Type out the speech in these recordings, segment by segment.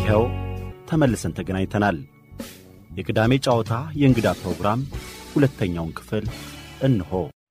ይኸው ተመልሰን ተገናኝተናል። የቅዳሜ ጨዋታ የእንግዳ ፕሮግራም ሁለተኛውን ክፍል እንሆ።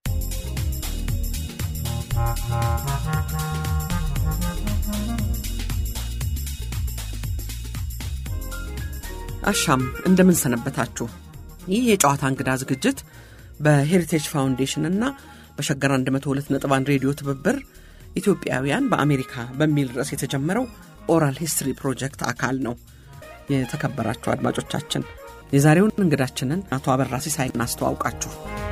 አሻም እንደምን ሰነበታችሁ። ይህ የጨዋታ እንግዳ ዝግጅት በሄሪቴጅ ፋውንዴሽን እና በሸገር 102.1 ሬዲዮ ትብብር ኢትዮጵያውያን በአሜሪካ በሚል ርዕስ የተጀመረው ኦራል ሂስትሪ ፕሮጀክት አካል ነው። የተከበራችሁ አድማጮቻችን የዛሬውን እንግዳችንን አቶ አበራ ሲሳይ እናስተዋውቃችሁ።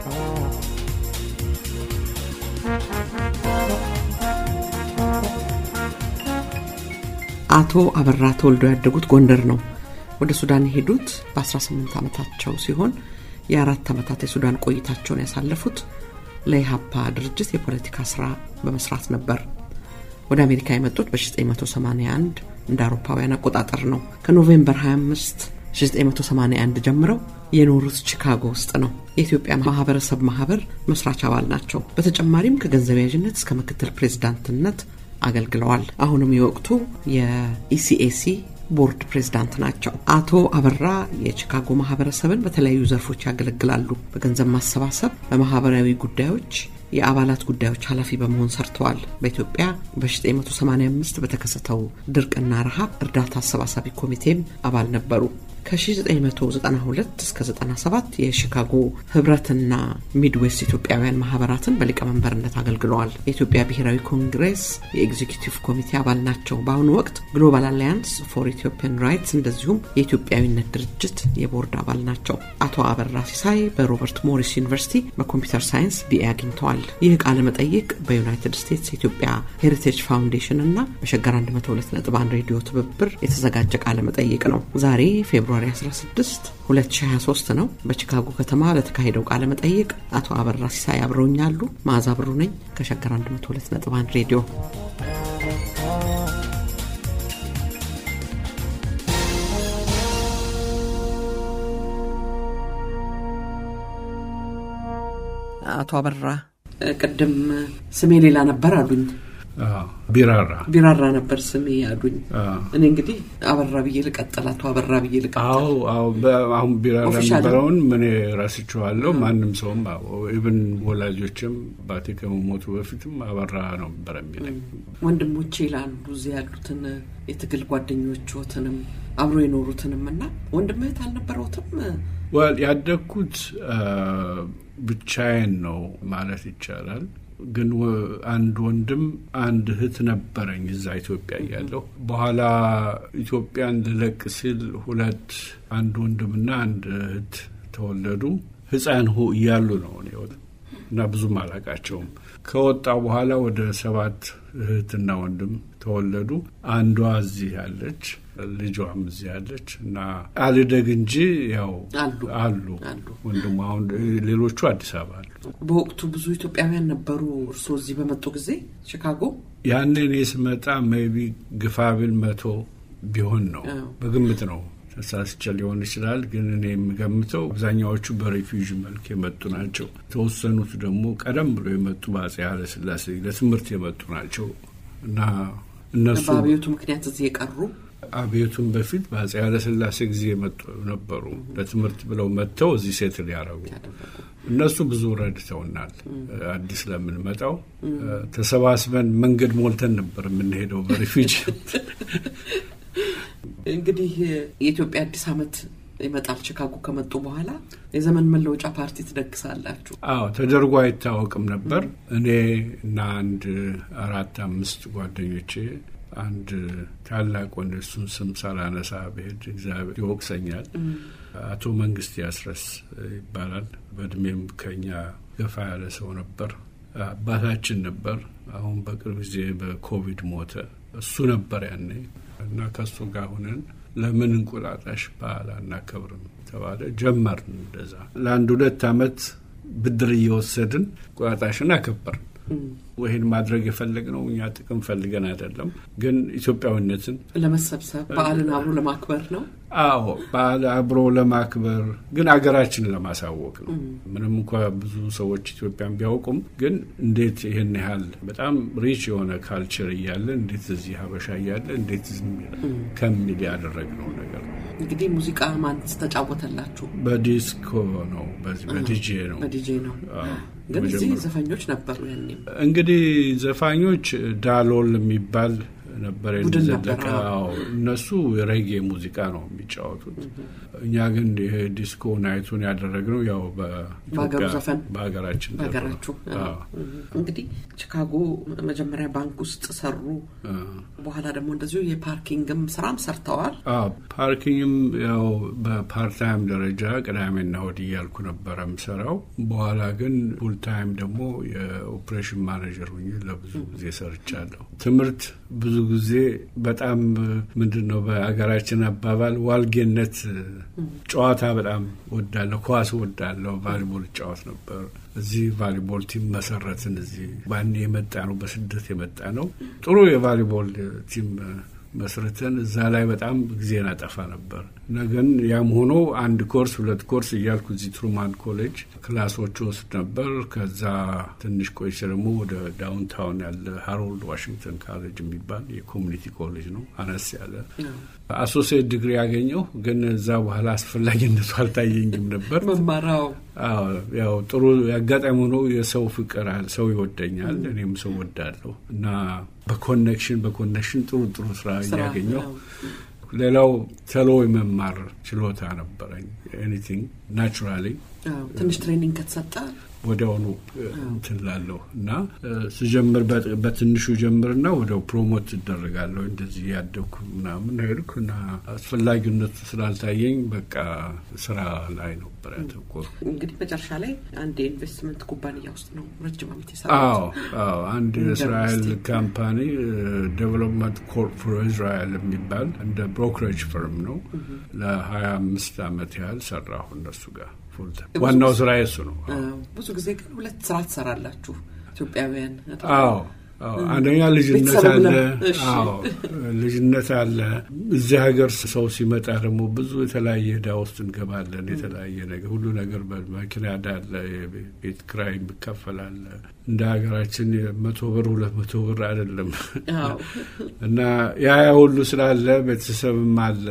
አቶ አበራ ተወልደው ያደጉት ጎንደር ነው። ወደ ሱዳን የሄዱት በ18 ዓመታቸው ሲሆን የአራት ዓመታት የሱዳን ቆይታቸውን ያሳለፉት ለኢሃፓ ድርጅት የፖለቲካ ስራ በመስራት ነበር። ወደ አሜሪካ የመጡት በ1981 እንደ አውሮፓውያን አቆጣጠር ነው። ከኖቬምበር 25 1981 ጀምረው የኖሩት ቺካጎ ውስጥ ነው። የኢትዮጵያ ማህበረሰብ ማህበር መስራች አባል ናቸው። በተጨማሪም ከገንዘብ ያዥነት እስከ ምክትል ፕሬዚዳንትነት አገልግለዋል። አሁንም የወቅቱ የኢሲኤሲ ቦርድ ፕሬዝዳንት ናቸው። አቶ አበራ የቺካጎ ማህበረሰብን በተለያዩ ዘርፎች ያገለግላሉ። በገንዘብ ማሰባሰብ፣ በማህበራዊ ጉዳዮች የአባላት ጉዳዮች ኃላፊ በመሆን ሰርተዋል። በኢትዮጵያ በ1985 በተከሰተው ድርቅና ረሃብ እርዳታ አሰባሳቢ ኮሚቴም አባል ነበሩ። ከ1992 እስከ 97 የሺካጎ ህብረትና ሚድዌስት ኢትዮጵያውያን ማህበራትን በሊቀመንበርነት አገልግለዋል። የኢትዮጵያ ብሔራዊ ኮንግሬስ የኤግዚኪቲቭ ኮሚቴ አባል ናቸው። በአሁኑ ወቅት ግሎባል አላያንስ ፎር ኢትዮጵያን ራይትስ እንደዚሁም የኢትዮጵያዊነት ድርጅት የቦርድ አባል ናቸው። አቶ አበራ ሲሳይ በሮበርት ሞሪስ ዩኒቨርሲቲ በኮምፒውተር ሳይንስ ቢኤ አግኝተዋል። ይህ ቃለ መጠይቅ በዩናይትድ ስቴትስ የኢትዮጵያ ሄሪቴጅ ፋውንዴሽን እና በሸገር 102.1 ሬዲዮ ትብብር የተዘጋጀ ቃለ መጠይቅ ነው። ዛሬ ፌብሩዋሪ 16 2023 ነው። በቺካጎ ከተማ ለተካሄደው ቃለ መጠይቅ አቶ አበራ ሲሳይ አብረውኛሉ። መዓዛ ብሩ ነኝ ከሸገር 102.1 ሬዲዮ አቶ አበራ ቅድም ስሜ ሌላ ነበር አሉኝ። ቢራራ ቢራራ ነበር ስሜ አሉኝ። እኔ እንግዲህ አበራ ብዬ ልቀጥል፣ አቶ አበራ ብዬ ልቀጥል። አሁን ቢራራ ኦፊሻል ነበረውን ምን ረስቼዋለሁ። ማንም ሰውም ኢብን ወላጆችም አባቴ ከመሞቱ በፊትም አበራ ነው ነበር የሚለኝ። ወንድሞቼ ይላሉ እዚህ ያሉትን የትግል ጓደኞችዎትንም አብሮ የኖሩትንም እና ወንድም እህት አልነበረውትም? ወል ያደግኩት ብቻዬን ነው ማለት ይቻላል። ግን ወ- አንድ ወንድም አንድ እህት ነበረኝ እዛ ኢትዮጵያ እያለሁ። በኋላ ኢትዮጵያን ልለቅ ሲል ሁለት አንድ ወንድምና አንድ እህት ተወለዱ። ሕፃን ሁ እያሉ ነው እኔ ወጥ- እና ብዙም አላቃቸውም። ከወጣ በኋላ ወደ ሰባት እህትና ወንድም ተወለዱ። አንዷ እዚህ ያለች ልጇም እዚህ ያለች እና አልደግ እንጂ ያው አሉ አሉ አሉ። ወንድሙ አሁን ሌሎቹ አዲስ አበባ አሉ። በወቅቱ ብዙ ኢትዮጵያውያን ነበሩ እርስዎ እዚህ በመጡ ጊዜ ቺካጎ? ያኔ እኔ ስመጣ ሜቢ ግፋቢል መቶ ቢሆን ነው አዎ። በግምት ነው። ተሳስቼ ሊሆን ይችላል፣ ግን እኔ የምገምተው አብዛኛዎቹ በሬፊውጂ መልክ የመጡ ናቸው። የተወሰኑት ደግሞ ቀደም ብሎ የመጡ በአፄ ኃይለሥላሴ ለትምህርት የመጡ ናቸው እና እነሱ በአብዮቱ ምክንያት እዚህ የቀሩ አብዮቱን በፊት በአፄ ኃይለሥላሴ ጊዜ የመጡ ነበሩ። ለትምህርት ብለው መጥተው እዚህ ሴትል ያደረጉ ያደረጉ እነሱ ብዙ ረድተውናል። አዲስ ለምንመጣው ተሰባስበን መንገድ ሞልተን ነበር የምንሄደው በሪፊውጂ እንግዲህ የኢትዮጵያ አዲስ ዓመት ይመጣል። ቺካጎ ከመጡ በኋላ የዘመን መለወጫ ፓርቲ ትደግሳላችሁ። አዎ ተደርጎ አይታወቅም ነበር። እኔ እና አንድ አራት አምስት ጓደኞቼ አንድ ታላቅ ወንድ እሱን ስም ሳላነሳ ብሄድ እግዚአብሔር ይወቅሰኛል። አቶ መንግስት ያስረስ ይባላል። በእድሜም ከኛ ገፋ ያለ ሰው ነበር። አባታችን ነበር። አሁን በቅርብ ጊዜ በኮቪድ ሞተ። እሱ ነበር ያኔ እና ከእሱ ጋር ሁነን ለምን እንቁጣጣሽ በዓል አናከብርም ተባለ። ጀመርን እንደዛ ለአንድ ሁለት ዓመት ብድር እየወሰድን እንቁጣጣሽን አከበርን። ይህን ማድረግ የፈለግነው እኛ ጥቅም ፈልገን አይደለም፣ ግን ኢትዮጵያዊነትን ለመሰብሰብ በዓልን አብሮ ለማክበር ነው። አዎ በዓል አብሮ ለማክበር ግን አገራችንን ለማሳወቅ ነው። ምንም እንኳ ብዙ ሰዎች ኢትዮጵያን ቢያውቁም ግን እንዴት ይህን ያህል በጣም ሪች የሆነ ካልቸር እያለ እንዴት እዚህ ሀበሻ እያለ እንዴት ዝም ይላል ከሚል ያደረግነው ነገር ነው። እንግዲህ ሙዚቃ ማንስ ተጫወተላችሁ? በዲስኮ ነው፣ በዚህ በዲጄ ነው። በዲጄ ነው። አዎ፣ ግን እዚህ መጀመሪያ ዘፈኞች ነበሩ ያኔም እንግዲህ ዘፋኞች ዳሎል የሚባል ነበር ቡድን ዘለቀ። ነበር፣ አዎ። አዎ እነሱ የሬጌ ሙዚቃ ነው የሚጫወቱት። እኛ ግን ይሄ ዲስኮ ናይቱን ያደረግነው ያው በሀገሩ በኢትዮጵያ ዘፈን በሀገራችን ዘፈን ነው። በሀገራችሁ አዎ። እንግዲህ ቺካጎ መጀመሪያ ባንክ ውስጥ ሰሩ። በኋላ ደግሞ እንደዚሁ የፓርኪንግም ስራም ሰርተዋል። አዎ ፓርኪንግም ያው በፓርታይም ደረጃ ቅዳሜና እሑድ እያልኩ ነበረ የምሰራው። በኋላ ግን ፉል ታይም ደግሞ የኦፕሬሽን ማኔጀር ሁኜ ለብዙ ጊዜ ሰርቻለሁ። ትምህርት ብዙ ጊዜ በጣም ምንድን ነው በሀገራችን አባባል ዋልጌነት ጨዋታ በጣም ወዳለሁ። ኳስ ወዳለሁ። ቫሊቦል እጫወት ነበር። እዚህ ቫሊቦል ቲም መሰረትን። እዚህ ባኔ የመጣ ነው፣ በስደት የመጣ ነው። ጥሩ የቫሊቦል ቲም መስርተን እዛ ላይ በጣም ጊዜ ናጠፋ ነበር እና ግን ያም ሆኖ አንድ ኮርስ ሁለት ኮርስ እያልኩ እዚህ ትሩማን ኮሌጅ ክላሶች ወስድ ነበር። ከዛ ትንሽ ቆይቼ ደግሞ ወደ ዳውንታውን ያለ ሃሮልድ ዋሽንግተን ካሌጅ የሚባል የኮሚኒቲ ኮሌጅ ነው፣ አነስ ያለ አሶሲየት ዲግሪ ያገኘው። ግን እዛ በኋላ አስፈላጊነቱ አልታየኝም ነበር። መማራው አዎ ያው ጥሩ ያጋጣሚ ሆኖ የሰው ፍቅር አለ፣ ሰው ይወደኛል፣ እኔም ሰው ወዳለሁ እና በኮኔክሽን በኮኔክሽን ጥሩ ጥሩ ስራ ስራ እያገኘው አዎ። ሌላው ተሎ የመማር ችሎታ ነበረኝ። ኤኒቲንግ ናቹራሊ አዎ፣ ትንሽ ትሬኒንግ ከተሰጠ ወዲያውኑ እንትን ላለሁ እና እ፣ ስጀምር በ- በትንሹ ጀምርና ወዲያው ፕሮሞት እደረጋለሁ። እንደዚህ ያደግኩ ምናምን ሄድኩ እና አስፈላጊነቱ ስላልታየኝ በቃ ስራ ላይ ነበር ያተኮሩ። እንግዲህ መጨረሻ ላይ አንድ የኢንቨስትመንት ኩባንያ ውስጥ ነው ረጅም ዓመት አዎ የሰራሁት። አዎ አንድ እንደ የእስራኤል ዩኒቨርሲቲ። ካምፓኒ ዴቨሎፕመንት ኮርፕ ፎር እስራኤል የሚባል እንደ ብሮከሬጅ ፈርም ነው። ለሀያ አምስት አመት ያህል ሰራሁ እነሱ ጋር ፉል ታይም። ዋናው ስራ የሱ ነው። አዎ፣ ብዙ ጊዜ ግን ሁለት ስራ ትሰራላችሁ ኢትዮጵያውያን አይደል? አዎ አዎ አንደኛ ልጅነት ቤተሰብ አለ። ብለን፣ እሺ። አዎ ልጅነት አለ። እዚህ ሀገር ሰው ሲመጣ ደግሞ ብዙ የተለያየ ዕዳ ውስጥ እንገባለን። የተለያየ ነገር ሁሉ ነገር በመኪና ዕዳ አለ፣ የቤት ኪራይ የሚከፈል አለ። እንደ ሀገራችን መቶ ብር ሁለት መቶ ብር አይደለም አዎ። እና ያ ያ ሁሉ ስላለ ቤተሰብም አለ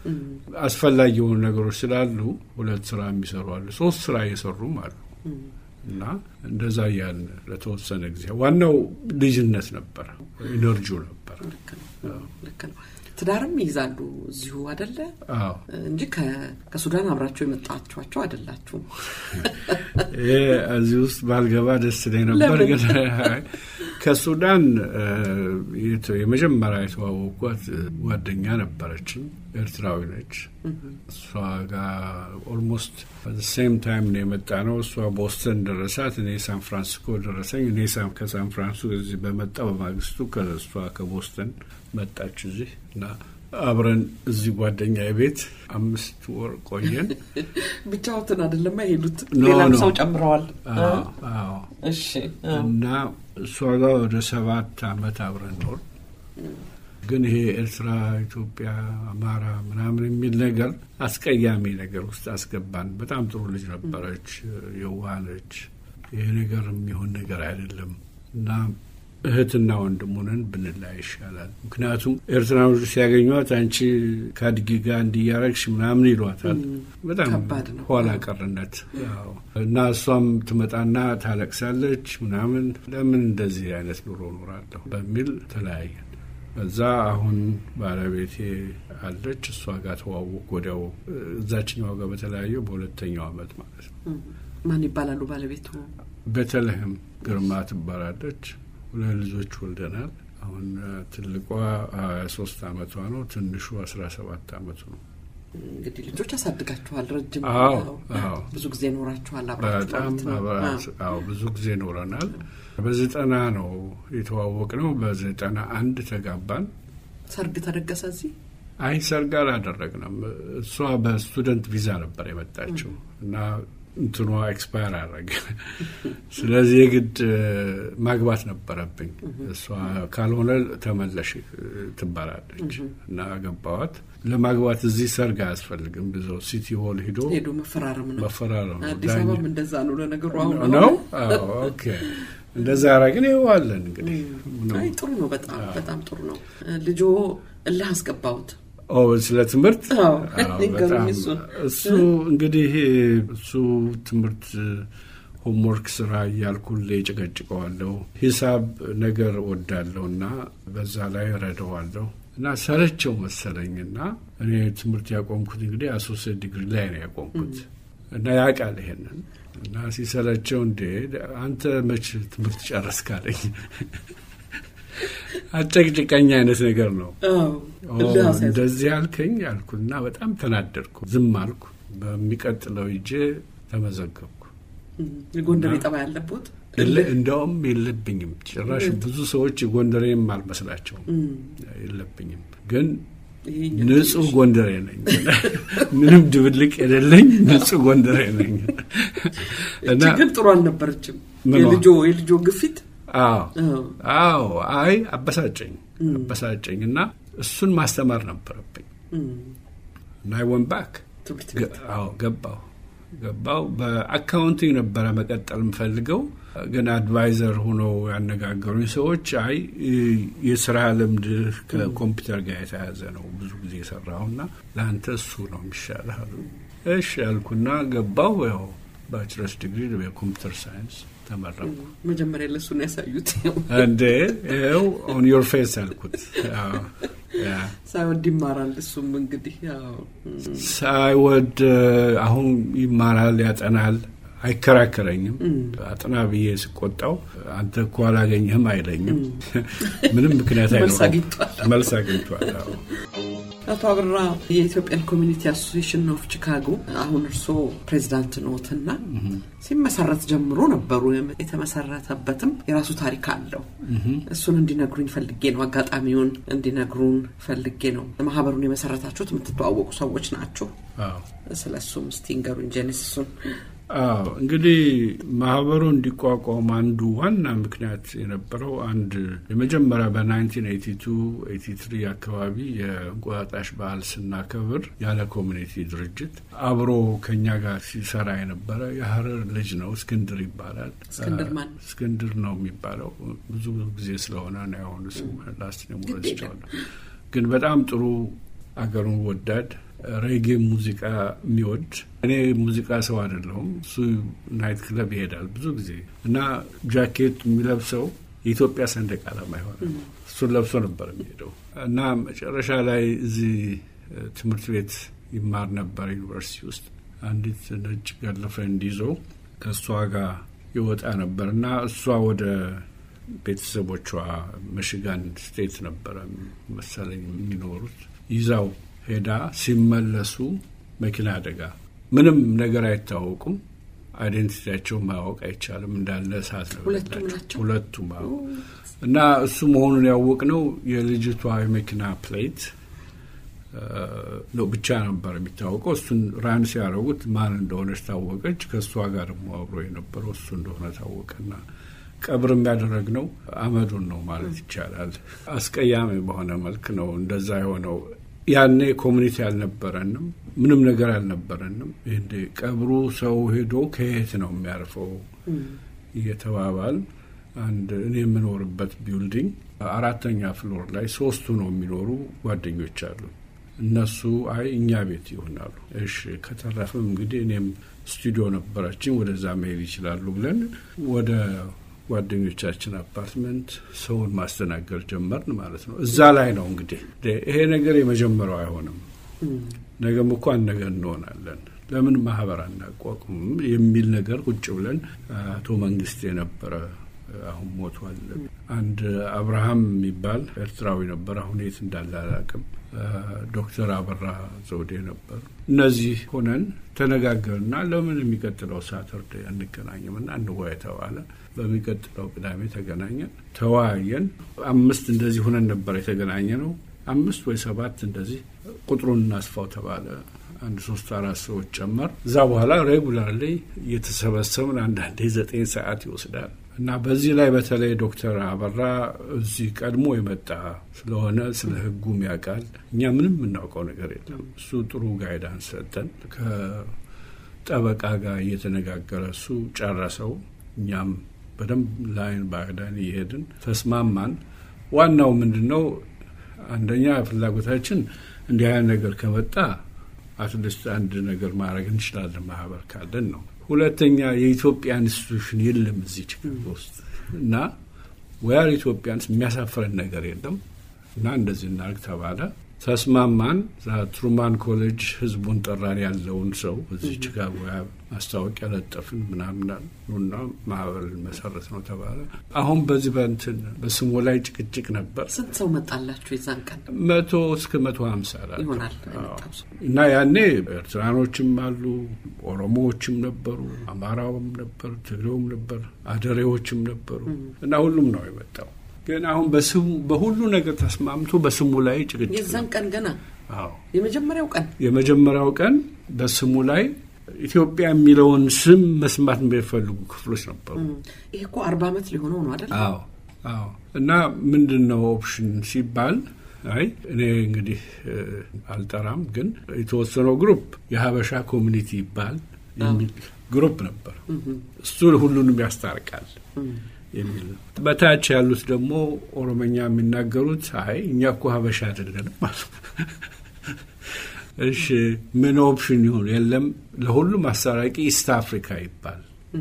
አስፈላጊ የሆኑ ነገሮች ስላሉ ሁለት ስራ የሚሰሩ አሉ፣ ሶስት ስራ እየሰሩም አሉ። እና እንደዛ እያልን ለተወሰነ ጊዜ ዋናው ልጅነት ነበር፣ ኢነርጂው ነበር። ልክ ነው፣ ልክ ነው። ትዳርም ይይዛሉ እዚሁ አደለ አዎ እንጂ ከ- ከሱዳን አብራችሁ የመጣችኋቸው አይደላችሁም። ይሄ እዚህ ውስጥ ባልገባ ደስ ይለኝ ነበር፣ ለምን? ግን አይ፣ ከሱዳን እ፣ የተ- የመጀመሪያ የተዋወቋት ጓደኛ ነበረችኝ፣ ኤርትራዊ ነች። እሷ ጋር ኦልሞስት ሴም ታይም ነው የመጣ ነው። እሷ ቦስተን ደረሳት፣ እኔ ሳን ፍራንሲስኮ ደረሰኝ። እኔ ሳን- ከሳን ፍራንሲስኮ እዚህ በመጣ በማግስቱ ከእሷ ከቦስተን መጣች እዚህ እና አብረን እዚህ ጓደኛ ቤት አምስት ወር ቆየን። ብቻዎትን አይደለም የሄዱት፣ ኖ፣ ሌላም ኖ። ሰው ጨምረዋል። አዎ አዎ እሺ አዎ። እና እሷ ጋር ወደ ሰባት አመት አብረን ኖር። ግን ይሄ ኤርትራ፣ ኢትዮጵያ፣ አማራ ምናምን የሚል ነገር አስቀያሚ ነገር ውስጥ አስገባን። በጣም ጥሩ ልጅ ነበረች፣ የዋህ ነች። ይሄ ነገር የሚሆን ነገር አይደለም እና እህትና ወንድሙንን ብንላይ ይሻላል። ምክንያቱም ኤርትራኖች ሲያገኟት አንቺ ከአድጊ ጋር እንዲያረግሽ ምናምን ይሏታል። በጣም ከባድ ነው። ኋላ ቀርነት አዎ። እና እሷም ትመጣና ታለቅሳለች ምናምን ለምን እንደዚህ አይነት ኑሮ ኖራለሁ በሚል ተለያየን። በዛ አሁን ባለቤቴ አለች እሷ ጋር ተዋወቅ ወዲያው እዛችኛው ጋር በተለያየው በሁለተኛው አመት ማለት ነው። ማን ይባላሉ ባለቤቱ? ቤተልሔም ግርማ ትባላለች። ሁለት ልጆች ወልደናል። አሁን እ፣ ትልቋ ሀያ ሶስት አመቷ ነው። ትንሹ አስራ ሰባት አመቱ ነው። እንግዲህ ልጆች ያሳድጋችኋል። ረጅም አዎ፣ ነው። አዎ። ብዙ ጊዜ ኖራችኋል አብራችሁ በጣም ማለት ነው። አብራት አዎ። አዎ ብዙ ጊዜ ኖረናል። በዘጠና ነው የተዋወቅ ነው። በዘጠና አንድ ተጋባን። ሰርግ ተደገሰ እዚህ አይ ሰርግ አላደረግንም። እሷ በስቱደንት ቪዛ ነበር የመጣችው እና እንትኗ ኤክስፓየር አረገ። ስለዚህ የግድ ማግባት ነበረብኝ። እሷ ካልሆነ ተመለሽ ትባላለች እና ገባዋት። ለማግባት እዚህ ሰርግ አያስፈልግም። ብዙ ሲቲ ሆል ሂዶ ሄዶ መፈራረም ነው። መፈራረም ነው። አዲስ አበባም እንደዛ ነው ለነገሩ። አሁን ነው ኦኬ። እንደዛ አረግን። ይኸው አለን እንግዲህ። አይ ጥሩ ነው። በጣም በጣም ጥሩ ነው። ልጆ እልህ አስገባሁት። ስለ ትምህርት ንገሩኝ። እሱን እሱ እንግዲህ እሱ ትምህርት ሆምወርክ ስራ እያልኩ ጨቀጭቀዋለሁ። ሂሳብ ነገር ወዳለሁ እና በዛ ላይ ረደዋለሁ እና ሰለቸው መሰለኝና እኔ ትምህርት ያቆምኩት እንግዲህ አሶሴት ዲግሪ ላይ ነው ያቆምኩት እና ያውቃል ይሄንን እና ሲሰለቸው እንዴ አንተ መች ትምህርት ጨረስክ አለኝ። አጨቅጭቀኝ አይነት ነገር ነው። እንደዚህ አልከኝ አልኩና በጣም ተናደድኩ። ዝም አልኩ። በሚቀጥለው ይጄ ተመዘገብኩ። የጎንደር ጠባ ያለቦት እንደውም የለብኝም ጭራሽ ብዙ ሰዎች ጎንደሬም አልመስላቸውም። የለብኝም ግን ንጹህ ጎንደሬ ነኝ። ምንም ድብልቅ የሌለኝ ንጹህ ጎንደሬ ነኝ። እና ግን ጥሩ አልነበረችም የልጆ የልጆ ግፊት አዎ አዎ፣ አይ አበሳጨኝ አበሳጨኝ እና እሱን ማስተማር ነበረብኝ እና አይ ወን ባክ አዎ ገባሁ ገባው በአካውንቲንግ ነበረ መቀጠል የምፈልገው ግን አድቫይዘር ሆነው ያነጋገሩኝ ሰዎች አይ የስራ ልምድ ከኮምፒውተር ጋር የተያዘ ነው ብዙ ጊዜ የሰራሁና ለአንተ እሱ ነው የሚሻልህ አሉ። እሺ ያልኩና ገባው ያው ባችለርስ ዲግሪ በኮምፒውተር ሳይንስ ተመረኩ። መጀመሪያ ለሱ ነው ያሳዩት። እንዴ ይኸው ኦን ዮር ፌስ ያልኩት ሳይወድ ይማራል። እሱም እንግዲህ ሳይወድ አሁን ይማራል፣ ያጠናል፣ አይከራከረኝም። አጥና ብዬ ስቆጣው አንተ እኮ አላገኘህም አይለኝም። ምንም ምክንያት አይኖረውም። መልስ አግኝቷል። አቶ አበራ የኢትዮጵያን ኮሚኒቲ አሶሲሽን ኦፍ ቺካጎ አሁን እርስዎ ፕሬዚዳንት ኖትና ሲመሰረት ጀምሮ ነበሩ። የተመሰረተበትም የራሱ ታሪክ አለው። እሱን እንዲነግሩኝ ፈልጌ ነው። አጋጣሚውን እንዲነግሩን ፈልጌ ነው። ማህበሩን የመሰረታችሁት የምትተዋወቁ ሰዎች ናቸው። ስለ እሱም እስቲ ንገሩኝ ጄኔሲሱን። አዎ እንግዲህ ማህበሩ እንዲቋቋም አንዱ ዋና ምክንያት የነበረው አንድ የመጀመሪያ በ1982 83 አካባቢ የእንቁጣጣሽ በዓል ስናከብር ያለ ኮሚኒቲ ድርጅት አብሮ ከኛ ጋር ሲሰራ የነበረ የሀረር ልጅ ነው። እስክንድር ይባላል። እስክንድር ማን? እስክንድር ነው የሚባለው። ብዙ ጊዜ ስለሆነ ነው ያሁኑ ስም ላስት ረስቸዋለሁ። ግን በጣም ጥሩ አገሩን ወዳድ ሬጌ ሙዚቃ የሚወድ እኔ ሙዚቃ ሰው አይደለሁም። እሱ ናይት ክለብ ይሄዳል ብዙ ጊዜ እና ጃኬት የሚለብሰው የኢትዮጵያ ሰንደቅ ዓላማ ይሆናል። እሱን ለብሶ ነበር የሚሄደው እና መጨረሻ ላይ እዚህ ትምህርት ቤት ይማር ነበር ዩኒቨርሲቲ ውስጥ አንዲት ነጭ ገርል ፍሬንድ ይዞ ከእሷ ጋር ይወጣ ነበር እና እሷ ወደ ቤተሰቦቿ ሚሽጋን ስቴት ነበረ መሰለኝ የሚኖሩት ይዛው ሄዳ ሲመለሱ መኪና አደጋ፣ ምንም ነገር አይታወቁም። አይዴንቲቲያቸው ማወቅ አይቻልም። እንዳለ እሳት ነው ሁለቱም። እና እሱ መሆኑን ያወቅነው የልጅቷ የመኪና ፕሌት ነው ብቻ ነበር የሚታወቀው። እሱን ራን ሲያደርጉት ማን እንደሆነች ታወቀች። ከእሷ ጋር ደግሞ አብሮ የነበረው እሱ እንደሆነ ታወቀና ቀብር የሚያደረግነው አመዱን ነው ማለት ይቻላል። አስቀያሚ በሆነ መልክ ነው እንደዛ የሆነው። ያኔ ኮሚኒቲ አልነበረንም፣ ምንም ነገር አልነበረንም። ይህ ቀብሩ ሰው ሄዶ ከየት ነው የሚያርፈው እየተባባል አንድ እኔ የምኖርበት ቢልዲንግ አራተኛ ፍሎር ላይ ሶስቱ ነው የሚኖሩ ጓደኞች አሉ። እነሱ አይ እኛ ቤት ይሆናሉ። እሺ ከተረፍም እንግዲህ እኔም ስቱዲዮ ነበራችን ወደዛ መሄድ ይችላሉ ብለን ወደ ጓደኞቻችን አፓርትመንት ሰውን ማስተናገድ ጀመርን ማለት ነው። እዛ ላይ ነው እንግዲህ ይሄ ነገር የመጀመሪያው አይሆንም፣ ነገም እኮ አንድ ነገር እንሆናለን፣ ለምን ማህበር አናቋቁምም የሚል ነገር ቁጭ ብለን አቶ መንግስት የነበረ አሁን ሞቷል። አንድ አብርሃም የሚባል ኤርትራዊ ነበር፣ አሁን የት እንዳለ አላውቅም። ዶክተር አበራ ዘውዴ ነበር። እነዚህ ሆነን ተነጋገርና ለምን የሚቀጥለው ሳተርዴ አንገናኝም እና እንወያይ ተባለ። በሚቀጥለው ቅዳሜ ተገናኘን፣ ተወያየን። አምስት እንደዚህ ሆነን ነበር የተገናኘ ነው። አምስት ወይ ሰባት እንደዚህ ቁጥሩን እናስፋው ተባለ። አንድ ሶስት አራት ሰዎች ጨመር። እዛ በኋላ ሬጉላርሊ እየተሰበሰብን አንዳንዴ ዘጠኝ ሰዓት ይወስዳል እና በዚህ ላይ በተለይ ዶክተር አበራ እዚህ ቀድሞ የመጣ ስለሆነ ስለ ሕጉም ያውቃል። እኛ ምንም የምናውቀው ነገር የለም። እሱ ጥሩ ጋይዳንስ ሰጠን። ከጠበቃ ጋር እየተነጋገረ እሱ ጨረሰው። እኛም በደንብ ላይን ባዕዳን እየሄድን ተስማማን። ዋናው ምንድን ነው? አንደኛ ፍላጎታችን እንዲህ አይነት ነገር ከመጣ አትሊስት አንድ ነገር ማድረግ እንችላለን ማህበር ካለን ነው። ሁለተኛ የኢትዮጵያ ኢንስቲቱሽን የለም እዚህ ችግር ውስጥ እና ወያር ኢትዮጵያንስ የሚያሳፍረን ነገር የለም እና እንደዚህ እናርግ ተባለ። ተስማማን። ትሩማን ኮሌጅ ህዝቡን ጠራን። ያለውን ሰው እዚህ ቺካጎ ማስታወቂያ ለጠፍን ምናምን ኑና ማህበር መሰረት ነው ተባለ። አሁን በዚህ በንትን በስሙ ላይ ጭቅጭቅ ነበር። ስንት ሰው መጣላችሁ የዛን ቀን? መቶ እስከ መቶ ሀምሳ ይሆናል እና ያኔ ኤርትራኖችም አሉ፣ ኦሮሞዎችም ነበሩ፣ አማራውም ነበር፣ ትግሬውም ነበር፣ አደሬዎችም ነበሩ እና ሁሉም ነው የመጣው ግን አሁን በስሙ በሁሉ ነገር ተስማምቶ በስሙ ላይ ጭቅጭቅ የዛን ቀን ገና አዎ የመጀመሪያው ቀን የመጀመሪያው ቀን በስሙ ላይ ኢትዮጵያ የሚለውን ስም መስማት የሚፈልጉ ክፍሎች ነበሩ። ይሄ እኮ አርባ ዓመት ሊሆነው ነው አይደል? አዎ አዎ። እና ምንድን ነው ኦፕሽን ሲባል አይ እኔ እንግዲህ አልጠራም፣ ግን የተወሰነው ግሩፕ የሀበሻ ኮሚኒቲ ይባል የሚል ግሩፕ ነበር። እሱ ሁሉንም ያስታርቃል የሚል ነው። በታች ያሉት ደግሞ ኦሮመኛ የሚናገሩት አይ እኛ እኮ ሀበሻ አይደለንም ማለት እሺ ምን ኦፕሽን ይሁን? የለም ለሁሉም አስታራቂ ኢስት አፍሪካ ይባል።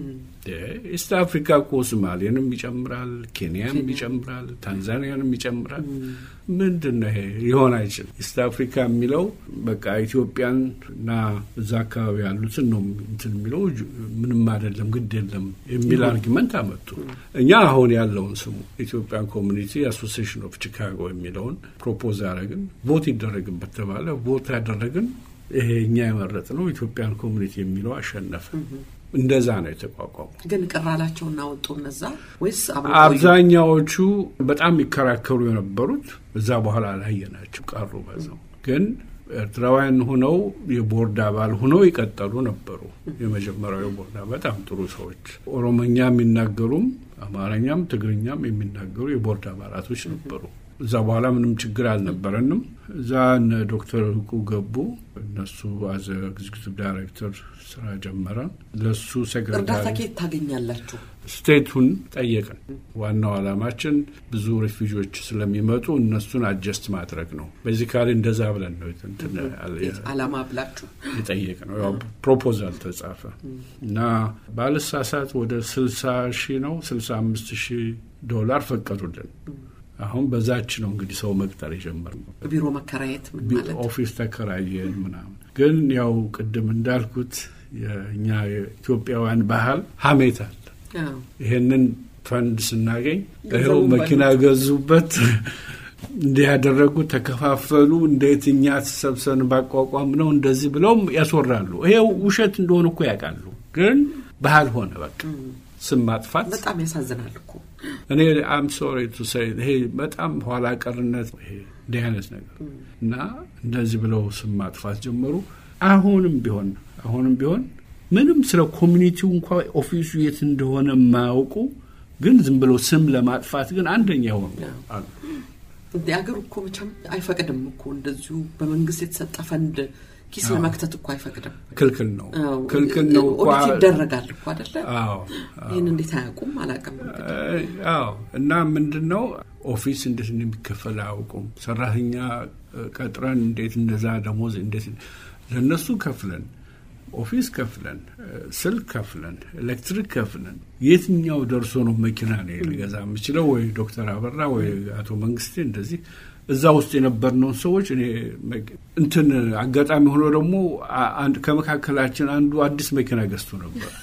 ኢስት አፍሪካ እኮ ሶማሌንም ይጨምራል፣ ኬንያም ይጨምራል፣ ታንዛኒያንም ይጨምራል። ምንድን ነው ይሄ? ሊሆን አይችልም። ኢስት አፍሪካ የሚለው በቃ ኢትዮጵያን እና እዛ አካባቢ ያሉትን ነው እንትን የሚለው ምንም አይደለም፣ ግድ የለም የሚል አርጊመንት አመጡ። እኛ አሁን ያለውን ስሙ ኢትዮጵያን ኮሚኒቲ አሶሲሽን ኦፍ ቺካጎ የሚለውን ፕሮፖዝ አደረግን። ቮት ይደረግበት ተባለ። ቮት ያደረግን ይሄ እኛ የመረጥ ነው ኢትዮጵያን ኮሚኒቲ የሚለው አሸነፈ። እንደዛ ነው የተቋቋሙ። ግን ቅር አላቸውና ወጡ እነዛ ወይስ አብዛኛዎቹ በጣም የሚከራከሩ የነበሩት እዛ በኋላ አላየናቸው ቀሩ። በዛው ግን ኤርትራውያን ሁነው የቦርድ አባል ሁነው ይቀጠሉ ነበሩ። የመጀመሪያው የቦርድ በጣም ጥሩ ሰዎች፣ ኦሮሞኛ የሚናገሩም አማርኛም ትግርኛም የሚናገሩ የቦርድ አባላቶች ነበሩ። እዛ በኋላ ምንም ችግር አልነበረንም። እዛ እነ ዶክተር እውቁ ገቡ። እነሱ አዘ ኤግዚኪቲቭ ዳይሬክተር ስራ ጀመረ። ለሱ እርዳታ ሴክሬታሪ ኬት ታገኛላችሁ? ስቴቱን ጠየቅን። ዋናው ዓላማችን ብዙ ሪፊውጂዎች ስለሚመጡ እነሱን አጀስት ማድረግ ነው። ቤዚካሊ እንደዛ ብለን ነው እንትን አላማ ብላችሁ የጠየቅ ነው። ያው ፕሮፖዛል ተጻፈ እና ባልሳሳት ወደ ስልሳ ሺህ ነው ስልሳ አምስት ሺህ ዶላር ፈቀዱልን። አሁን በዛች ነው እንግዲህ ሰው መቅጠር የጀመርነው። ቢሮ መከራየት ምን ማለት ኦፊስ ተከራየን ምናምን። ግን ያው ቅድም እንዳልኩት የእኛ የኢትዮጵያውያን ባህል ሀሜት አለ። አዎ። ይሄንን ፈንድ ስናገኝ ይኸው ገንዘቡን መኪና ገዙበት፣ እንዲህ ያደረጉ ተከፋፈሉ፣ እንዴት እኛ ተሰብሰብን ባቋቋም ነው እንደዚህ ብለውም ያስወራሉ። ይሄው ውሸት እንደሆነ እኮ ያውቃሉ። ግን ባህል ሆነ በቃ ስም ማጥፋት በጣም ያሳዝናል እኮ እኔ አም ሶሪ ቱ ሴይ ይሄ በጣም ኋላ ቀርነት ይሄ እንዲህ አይነት ነገር እና እንደዚህ ብለው ስም ማጥፋት ጀመሩ። አሁንም ቢሆን አሁንም ቢሆን ምንም ስለ ኮሚኒቲው እንኳ ኦፊሱ የት እንደሆነ የማያውቁ ግን ዝም ብለው ስም ለማጥፋት ግን አንደኛ የሆኑ አሉ። እንደ ሀገሩ እኮ መቼም አይፈቅድም እኮ እንደዚሁ በመንግስት የተሰጠ ፈንድ ኪስ ለመክተት እኮ አይፈቅድም። ክልክል ነው፣ አዎ፣ ክልክል ነው እኮ። ኦዲት ይደረጋል እኮ አደለ? አዎ ይህን እንዴት አያውቁም? አላውቅም። እንግዲህ አዎ እና ምንድን ነው ኦፊስ እንዴት እንደሚከፈል አያውቁም። ሰራተኛ እ፣ ቀጥረን እንዴት እንደዛ ደሞዝ እንዴት ለእነሱ ከፍለን ኦፊስ ከፍለን እ፣ ስልክ ከፍለን ኤሌክትሪክ ከፍለን የትኛው ደርሶ ነው መኪና ነው ሊገዛ የምችለው? ወይ ዶክተር አበራ ወይ አቶ መንግስቴ እንደዚህ እዛ ውስጥ የነበርነውን ሰዎች እኔ መ- እንትን አጋጣሚ ሆኖ ደግሞ አ- አንድ ከመካከላችን አንዱ አዲስ መኪና ገዝቶ ነበር።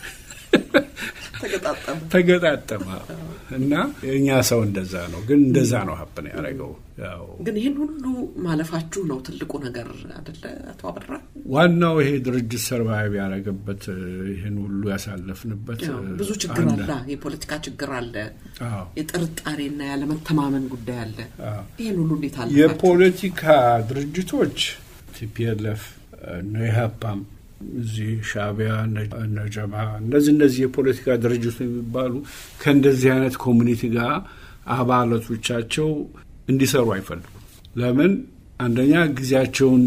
ተገጣጠመ። ተገጣጠመ እና የእኛ ሰው እንደዛ ነው። ግን እንደዛ ነው ሀብን ያደረገው። ያው ግን ይህን ሁሉ ማለፋችሁ ነው ትልቁ ነገር አደለ? አቶ አበራ ዋናው ይሄ ድርጅት ሰርቫይቭ ያደረገበት ይህን ሁሉ ያሳለፍንበት ያው ብዙ ችግር አንድ- አለ። የፖለቲካ ችግር አለ። አዎ። የጥርጣሬና ያለመተማመን ጉዳይ አለ። አዎ። ይህን ሁሉ እንዴት አለፋችሁ? የፖለቲካ ድርጅቶች ቲፒኤልኤፍ እነ ኢህአፓም እዚህ ሻዕቢያ፣ እነ ጀማ እነዚህ እነዚህ የፖለቲካ ድርጅቶች የሚባሉ ከእንደዚህ አይነት ኮሚኒቲ ጋር አባላቶቻቸው እንዲሰሩ አይፈልጉም። ለምን? አንደኛ ጊዜያቸውን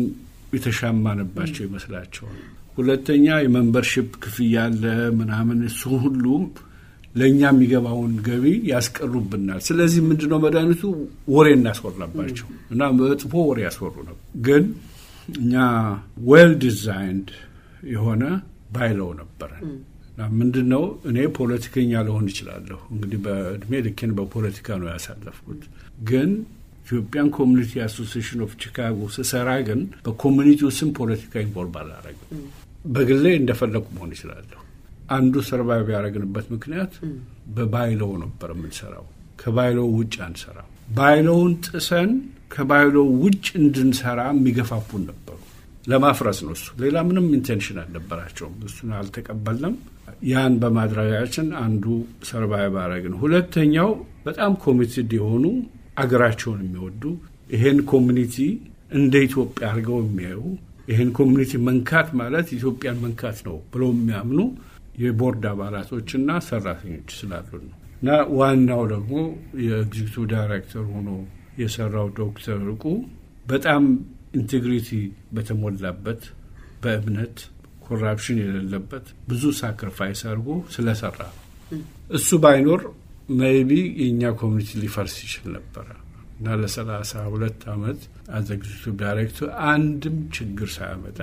የተሻማንባቸው ይመስላቸዋል። ሁለተኛ የመንበርሽፕ ክፍያ አለ ምናምን፣ እሱ ሁሉም ለእኛ የሚገባውን ገቢ ያስቀሩብናል። ስለዚህ ምንድነው መድኃኒቱ? ወሬ እናስወራባቸው እና መጥፎ ወሬ ያስወሩ ነው። ግን እኛ ዌል ዲዛይንድ የሆነ ባይለው ነበረን። ምንድን ነው እኔ ፖለቲከኛ ልሆን ይችላለሁ። እንግዲህ በእድሜ ልኬን በፖለቲካ ነው ያሳለፍኩት። ግን ኢትዮጵያን ኮሚኒቲ አሶሲሽን ኦፍ ቺካጎ ስሰራ ግን በኮሚኒቲው ስም ፖለቲካ ኢንቮልቭ አላረግም። በግሌ እንደፈለጉ መሆን ይችላለሁ። አንዱ ሰርቫይቭ ያደረግንበት ምክንያት በባይለው ነበር የምንሰራው። ከባይለው ውጭ አንሰራው። ባይለውን ጥሰን ከባይለው ውጭ እንድንሰራ የሚገፋፉን ነበሩ። ለማፍረስ ነው እሱ። ሌላ ምንም ኢንቴንሽን አልነበራቸውም። እሱን አልተቀበልንም። ያን በማድረጋችን አንዱ ሰርቫይቭ አደረግን። ሁለተኛው በጣም ኮሚትድ የሆኑ አገራቸውን የሚወዱ ይሄን ኮሚኒቲ እንደ ኢትዮጵያ አድርገው የሚያዩ ይህን ኮሚኒቲ መንካት ማለት ኢትዮጵያን መንካት ነው ብለው የሚያምኑ የቦርድ አባላቶችና ሰራተኞች ስላሉ ነው። እና ዋናው ደግሞ የኤግዚኪቲቭ ዳይሬክተር ሆኖ የሰራው ዶክተር እርቁ በጣም ኢንቴግሪቲ በተሞላበት በእምነት ኮራፕሽን የሌለበት ብዙ ሳክሪፋይስ አድርጎ ስለሰራ ነው። እሱ ባይኖር ሜይቢ የእኛ ኮሚኒቲ ሊፈርስ ይችል ነበረ እና ለሰላሳ ሁለት ዓመት አዘ ኤግዚኪቲቭ ዳይሬክተር አንድም ችግር ሳያመጣ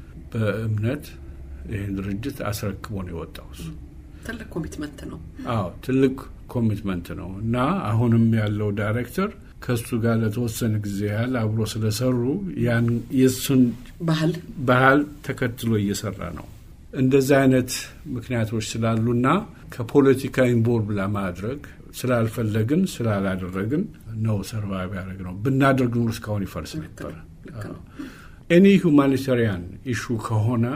በእምነት ይህን ድርጅት አስረክቦ ነው የወጣው። እሱ ትልቅ ኮሚትመንት ነው። አዎ ትልቅ ኮሚትመንት ነው እና አሁንም ያለው ዳይሬክተር ከእሱ ጋር ለተወሰነ ጊዜ ያህል አብሮ ስለሰሩ ያን የእሱን ባህል ባህል ተከትሎ እየሰራ ነው። እንደዚህ አይነት ምክንያቶች ስላሉና ከፖለቲካ ኢንቮልቭ ለማድረግ ስላልፈለግን ስላላደረግን ነው ሰርቫይቭ ያደረግ ነው። ብናደርግ ኑሮ እስካሁን ይፈርስ ነበረ። ኤኒ ሁማኒታሪያን ኢሹ ከሆነ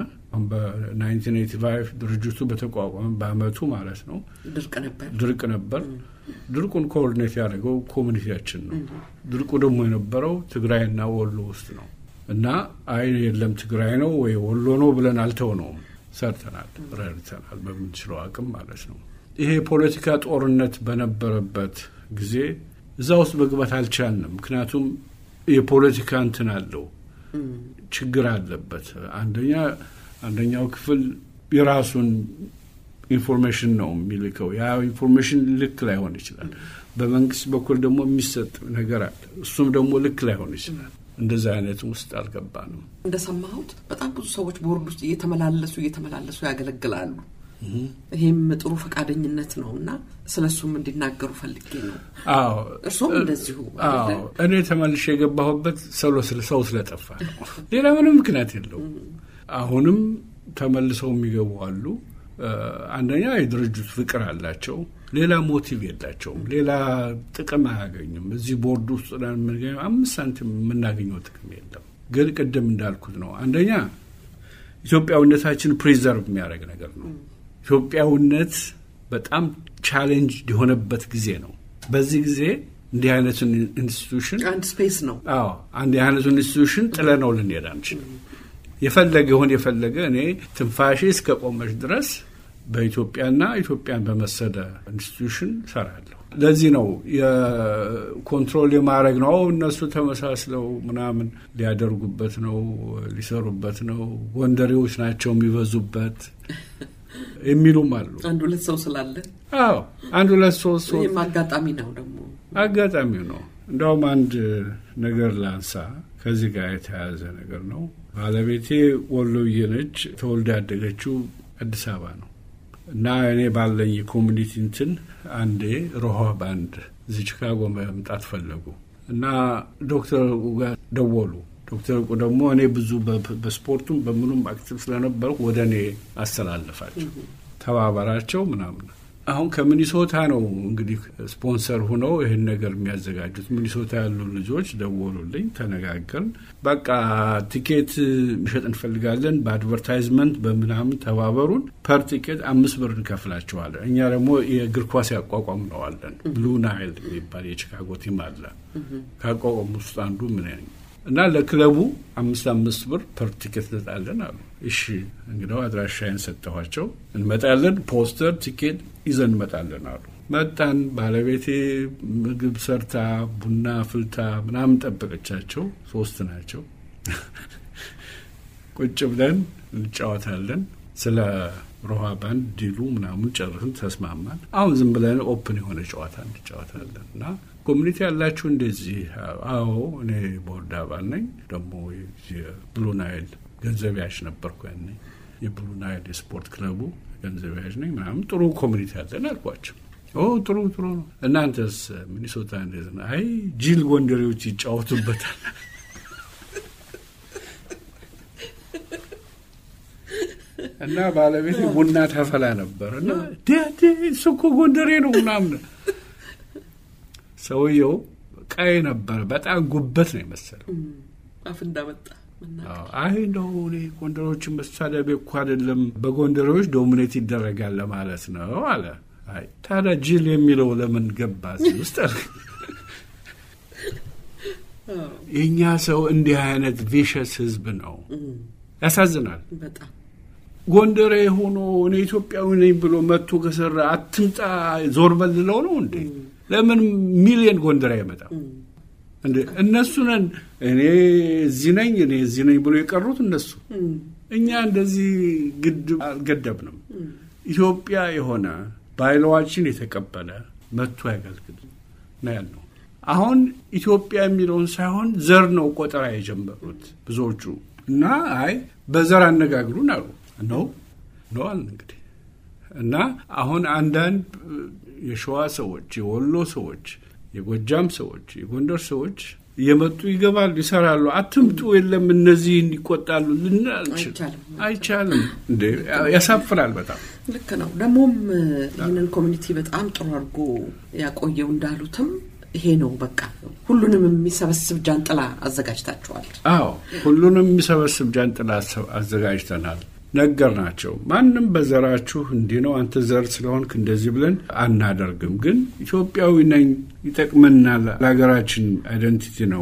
በ1985 ድርጅቱ በተቋቋመ በአመቱ ማለት ነው ድርቅ ነበር ድርቅ ነበር። ድርቁን ኮኦርዲኔት ያደረገው ኮሚኒቲያችን ነው። ድርቁ ደግሞ የነበረው ትግራይና ወሎ ውስጥ ነው እና አይ የለም ትግራይ ነው ወይ ወሎ ነው ብለን አልተውነውም። ሰርተናል፣ ረድተናል በምንችለው አቅም ማለት ነው። ይሄ የፖለቲካ ጦርነት በነበረበት ጊዜ እዛ ውስጥ መግባት አልቻልንም። ምክንያቱም የፖለቲካ እንትን አለው ችግር አለበት። አንደኛ አንደኛው ክፍል የራሱን ኢንፎርሜሽን ነው የሚልከው። ያ ኢንፎርሜሽን ልክ ላይሆን ይችላል። በመንግስት በኩል ደግሞ የሚሰጥ ነገር አለ። እሱም ደግሞ ልክ ላይሆን ይችላል። እንደዚህ አይነት ውስጥ አልገባንም። እንደሰማሁት በጣም ብዙ ሰዎች ቦርድ ውስጥ እየተመላለሱ እየተመላለሱ ያገለግላሉ። ይሄም ጥሩ ፈቃደኝነት ነው እና ስለ እሱም እንዲናገሩ ፈልጌ ነው። አዎ እርሶም እንደዚሁ አዎ እኔ ተመልሼ የገባሁበት ሰው ሰው ስለጠፋ ነው። ሌላ ምንም ምክንያት የለውም። አሁንም ተመልሰው የሚገቡ አሉ። አንደኛ የድርጅቱ ፍቅር አላቸው። ሌላ ሞቲቭ የላቸውም። ሌላ ጥቅም አያገኙም። እዚህ ቦርድ ውስጥ የምንገኘው አምስት ሳንቲም የምናገኘው ጥቅም የለም። ግን ቅድም እንዳልኩት ነው። አንደኛ ኢትዮጵያዊነታችን ፕሪዘርቭ የሚያደርግ ነገር ነው። ኢትዮጵያዊነት በጣም ቻሌንጅ የሆነበት ጊዜ ነው። በዚህ ጊዜ እንዲህ አይነቱን ኢንስቲቱሽን አንድ ስፔስ ነው። አዎ አንድ አይነቱን ኢንስቲቱሽን ጥለ ነው ልንሄድ አንችልም። የፈለገ ይሆን የፈለገ እኔ ትንፋሼ እስከ ቆመች ድረስ በኢትዮጵያና ኢትዮጵያን በመሰለ ኢንስቲቱሽን ሰራለሁ። ለዚህ ነው የኮንትሮል የማድረግ ነው። እነሱ ተመሳስለው ምናምን ሊያደርጉበት ነው፣ ሊሰሩበት ነው፣ ጎንደሬዎች ናቸው የሚበዙበት የሚሉም አሉ። አንድ ሁለት ሰው ስላለ አዎ አንድ ሁለት ሶስት ሶስት ይህም አጋጣሚ ነው ደግሞ አጋጣሚው ነው። እንደውም አንድ ነገር ላንሳ፣ ከዚህ ጋር የተያያዘ ነገር ነው። ባለቤቴ ወሎዬ ነች። ተወልዳ ያደገችው አዲስ አበባ ነው እና እኔ ባለኝ የኮሚኒቲ እንትን አንዴ ሮሃ ባንድ እዚህ ቺካጎ መምጣት ፈለጉ እና ዶክተር ጋር ደወሉ። ዶክተር እቁ ደግሞ እኔ ብዙ በስፖርቱም በምኑም አክቲቭ ስለነበርኩ ወደ እኔ አስተላለፋቸው፣ ተባበራቸው ምናምን አሁን ከሚኒሶታ ነው እንግዲህ ስፖንሰር ሁነው ይህን ነገር የሚያዘጋጁት። ሚኒሶታ ያሉ ልጆች ደወሉልኝ፣ ተነጋገርን። በቃ ቲኬት መሸጥ እንፈልጋለን፣ በአድቨርታይዝመንት በምናምን ተባበሩን። ፐር ቲኬት አምስት ብር እንከፍላቸዋለን። እኛ ደግሞ የእግር ኳስ ያቋቋም ነዋለን። ብሉ ናይል የሚባል የቺካጎ ቲም አለ። ካቋቋሙ ውስጥ አንዱ ምን እና ለክለቡ አምስት አምስት ብር ፐር ቲኬት እንሰጣለን አሉ። እሺ እንግዲያው አድራሻዬን ሰጠኋቸው። እንመጣለን፣ ፖስተር ቲኬት ይዘን እንመጣለን አሉ። መጣን። ባለቤቴ ምግብ ሰርታ ቡና ፍልታ ምናምን ጠበቀቻቸው። ሶስት ናቸው። ቁጭ ብለን እንጫወታለን። ስለ ሮሃ ባንድ ዲሉ ምናምን ጨርስን፣ ተስማማን። አሁን ዝም ብለን ኦፕን የሆነ ጨዋታ እንጫወታለን እና ኮሚኒቲ ያላችሁ እንደዚህ? አዎ እኔ ቦርድ አባል ነኝ። ደግሞ የብሉ ናይል ገንዘብ ያዥ ነበርኩ ያኔ የብሉ ናይል የስፖርት ክለቡ ገንዘብ ያዥ ነኝ ምናምን። ጥሩ ኮሚኒቲ ያለን አልኳቸው። ኦ ጥሩ ጥሩ ነው። እናንተስ ሚኒሶታ እንዴት ነው? አይ ጅል ጎንደሬዎች ይጫወቱበታል። እና ባለቤት ቡና ታፈላ ነበር እና እሱ እኮ ጎንደሬ ነው ምናምን። ሰውየው ቀይ ነበር፣ በጣም ጉበት ነው የመሰለው። አፍ እንዳመጣ አይ እንደው እኔ ጎንደሬዎችን መሳደቤ እኮ አይደለም በጎንደሬዎች ዶሚኔት ይደረጋል ለማለት ነው አለ። አይ ታዲያ ጅል የሚለው ለምን ገባ እዚህ ውስጥ? የእኛ ሰው እንዲህ አይነት ቪሸስ ህዝብ ነው። ያሳዝናል በጣም ጎንደሬ ሆኖ እኔ ኢትዮጵያዊ ነኝ ብሎ መጥቶ ከሰራ አትምጣ ዞር በልለው ነው እንዴ? ለምን ሚሊየን ጎንደሬ አይመጣም እንዴ? እነሱ ነን እኔ እዚህ ነኝ እኔ እዚህ ነኝ ብሎ የቀሩት እነሱ። እኛ እንደዚህ ግድብ አልገደብንም። ኢትዮጵያ የሆነ ባይለዋችን የተቀበለ መጥቶ ያገልግል ነው ያልነው። አሁን ኢትዮጵያ የሚለውን ሳይሆን ዘር ነው ቆጠራ የጀመሩት ብዙዎቹ እና አይ በዘር አነጋግሩን አሉ ነው ነው አልን እንግዲህ እና አሁን አንዳንድ የሸዋ ሰዎች፣ የወሎ ሰዎች፣ የጎጃም ሰዎች፣ የጎንደር ሰዎች እየመጡ ይገባሉ፣ ይሰራሉ። አትምጡ የለም እነዚህ እንዲቆጣሉ ልን አይቻልም። እንዴ ያሳፍራል በጣም ልክ ነው። ደግሞም ይህንን ኮሚኒቲ በጣም ጥሩ አድርጎ ያቆየው እንዳሉትም ይሄ ነው በቃ ሁሉንም የሚሰበስብ ጃንጥላ አዘጋጅታችኋል። አዎ ሁሉንም የሚሰበስብ ጃንጥላ አዘጋጅተናል። ነገር ናቸው። ማንም በዘራችሁ እንዲህ ነው አንተ ዘር ስለሆንክ እንደዚህ ብለን አናደርግም። ግን ኢትዮጵያዊ ነኝ ይጠቅመናል፣ ለሀገራችን አይደንቲቲ ነው፣